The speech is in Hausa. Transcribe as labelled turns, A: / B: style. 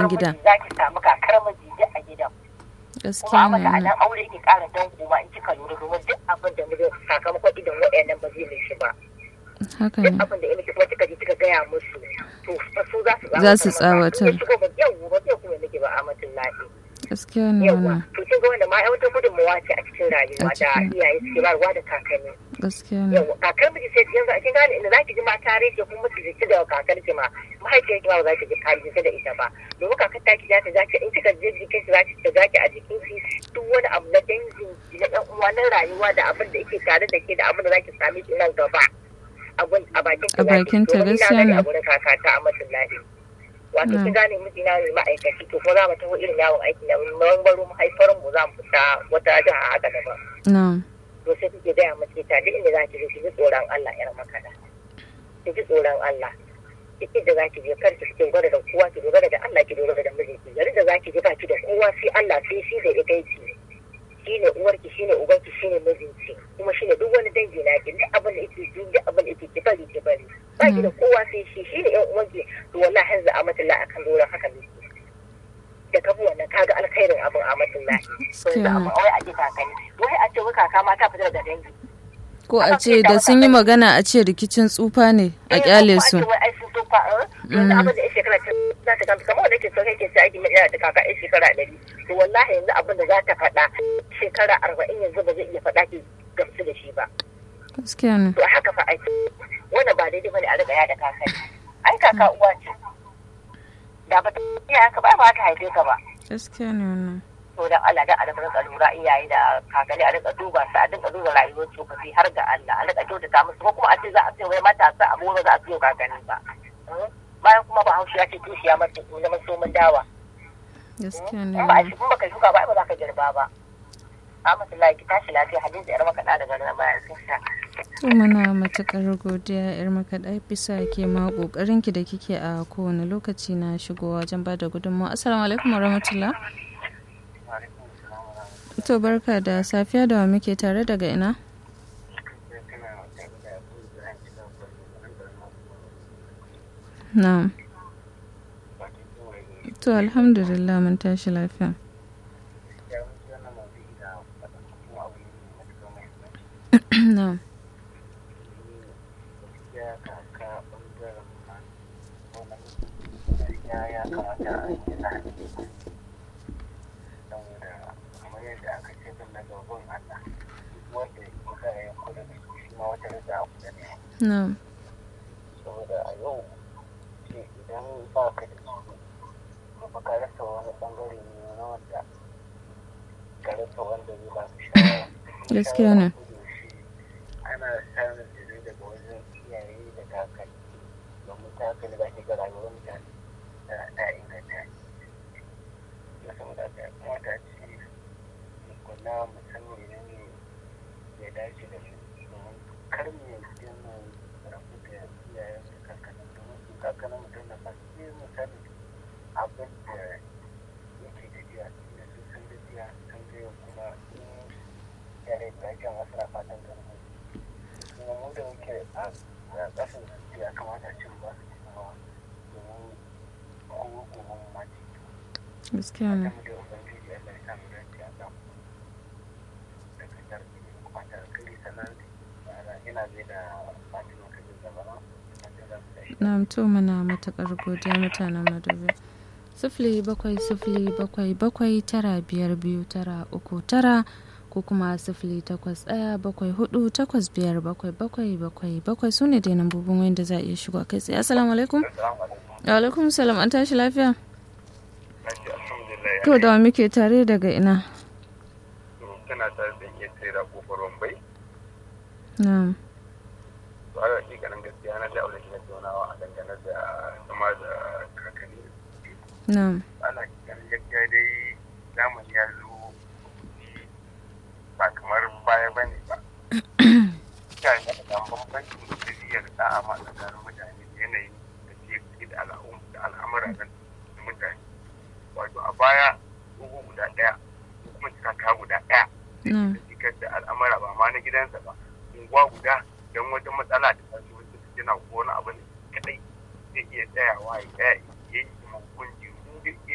A: gida
B: za ki samu kakar miji duk a gidan kuma
A: gaskiya
B: a mata a
A: ne
B: nan aure yake ƙara dan kuma in kika lura domin duk abin da mijin sakamakon idan waɗannan ba zai mishi ba
A: haka
B: duk
A: ne
B: abin da ya mishi kuma kika je kika gaya musu to fa su za su
A: Za su tsawatar.
B: in ya shigo ba yau ba zai kuma miki ba amatin lahi
A: gaskiya ne
B: yawa
A: wannan
B: to kin ga wanda ma ai wata gudunmawa ce a cikin rayuwa
A: A
B: da
A: cikin-
B: iyaye suke bayarwa da kakanni
A: gaskiya ne
B: yawa kakar miji sai yanzu a kin gane inda zaki ji mata rike kuma mutu jiki da kakar ki ma mahaifiyar ki ma ba za ki ji kari jiki da ita ba domin kakar ta ki za ta zaki in kika je jikin ki zaki ta zaki a jikin ki duk wani abu na dangin ki na ɗan uwa na rayuwa da abin da yake tare da ke da abin da zaki same shi nan gaba abun a bakin
A: A bakin ta, gaskiya ne.
B: a gurin kakata a masallaci wato
A: Mm.
B: kin gane mijina ne ma'aikaci to ko za mu taho irin yawon aiki na mun baro mahaifar mu za mu fita wata jiha haka daban
A: na'am
B: to sai kuke gaya mace ta duk inda za ki je ki ji tsoron Allah yar makada ki ji tsoron Allah duk inda za ki je kar ki ki dogara da kowa ki dogara da Allah ki dogara da mijinki garin da za ki je ba ki da kowa sai Allah sai shi da ita ki shine uwarki shine ubanki shine mijinki kuma shine duk wani dangi na ki duk abin da yake ji duk abin da yake ki bari ki bari ba ki da kowa sai shi shine yan uwanki to wallahi hanzu amatullah akan doron haka ne da kabu wannan kaga alkhairin abin amatullah to yanzu amma wai a ji kakanni wai a ce wai kaka ma ta fita daga dangi
A: ko a ce da sun yi magana a ce rikicin tsufa ne a kyale su
B: yanzu abin da ya shekara ta za ta kanta kamar wanda ke so kake sai aiki mai yana da kaka ya shekara ɗari to wallahi yanzu abin da za ta faɗa shekara arba'in yanzu ba zai iya faɗa ki gamsu da shi ba
A: gaskiya ne
B: to haka fa aiki wannan ba daidai bane a riga ya da kaka ai kaka uwa ce da ba ta iya haka ba ba ta haife ka ba
A: gaskiya ne wannan
B: to dan Allah dan a rinka lura iyaye da kakanni a rinka duba su a dinga duba rayuwar tsofaffi har ga Allah a rinka kyautata musu ko kuma a ce za a ce wai matasa abu ba za a siyo kakanni ba bayan kuma ba haushi ya ce tushiya mace na masomin dawa
A: gaskiya ne
B: in ba a shi kuma baka shuka ba ai ba za ka girba ba Ahmadu ki tashi lafiya Hadiza yar makaɗa daga nan bayan sun sha.
A: to muna matukar godiya yar makaɗa bisa ke ma kokarin ki da kike a kowane lokaci na shigowa wajen ba da gudunmawa assalamu alaikum warahmatullah to barka da safiya da wa muke tare daga ina na'am to alhamdulillah mun tashi lafiya na'am na'am
B: saboda a yau ce idan ba ka da su kuma ka rasa wani bangare ne na wanda ka rasa wanda zai ba ka shawara
A: gaskiya ne
B: ana samun jiri daga wajen iyaye da kakanni domin ta haka ne za ki ga rayuwar mutane ta inganta na saboda haka ya kamata ce mu kula mu san menene ya dace da mu domin kar mu yanzu mu rabu da iyayen da kakannin domin su kakannin mutum na ba su mu sani abin da yake tafiya da su sun tafiya sun gaya kuma in yare da ake masu na fatan ganin kuma mu da muke a ƙasar da ya kamata cin ba su kuma domin kowa gobe mu ma ci
A: gaskiya ne
B: mu da ubangiji Allah ya samu dace a kan daga tarbi kuma ta kiri sanar da ina zai da fatima kajin zamana
A: na'am to muna matukar godiya mutanen madobi sifili bakwai sifili bakwai bakwai tara biyar biyu tara uku tara ko kuma sifili takwas ɗaya bakwai hudu takwas biyar bakwai bakwai bakwai bakwai su ne dai nambobin wanda za a iya shigo kai tsaye assalamu alaikum wa alaikum salam an tashi lafiya to da wa muke tare daga ina
C: tana tare da iya tsira kofar wambai
A: na'am
C: to a hakikanin gaskiya na da aure na taunawa a dangane da zama da kakanni
A: na'am
C: ana hakikanin gaskiya dai zamani ya zo ba kamar baya ba ne ba ya yi da bambancin tafiyar da ama tsakanin mutane da yanayin da ke da al'amura na mutane wato a baya ugu guda ɗaya ko kuma kaka guda ɗaya
A: na'am
C: da da al'amura ba ma na gidansa ba unguwa guda don wata matsala da ta zo ta yana ko wani abu ne kadai zai iya tsayawa ya tsaya